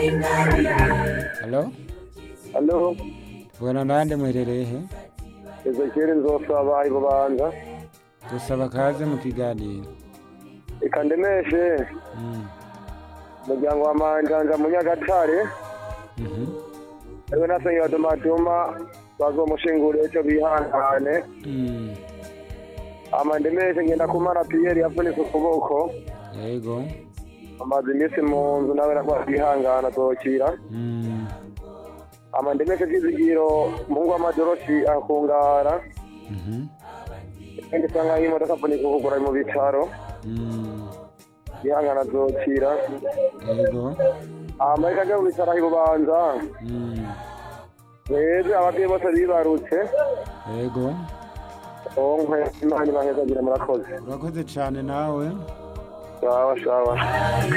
Halo? Halo, Bwana nande muherereye he? Ezekiel nzosaba ibubanza Dusaba kaze mu kiganiro. reka ndemeshe Mm. umuryango wa manjanja mu nyagatare Mhm. ariwe nasenga dumatuma bazomushingura ejo bihangane Mm. ama ndemeshe ngenda kumara piyeri yavunitse ukuboko Yego. amaze iminsi mu nzu nawe nakwa bihangana azokira Mm. ama ndemeshe vyizigiro umuhungu w'amadoroshi akungara Mhm. kandi usanga y'imodoka avunika ukugura mu bitaro Mm. bihangana azokira Yego. ama reka aje mu bitaro aho ibubanza Mm. Mweze ababyeyi bose bibarutse Yego. onkwe imana ibahezagira murakoze Urakoze cyane nawe. sawa sawa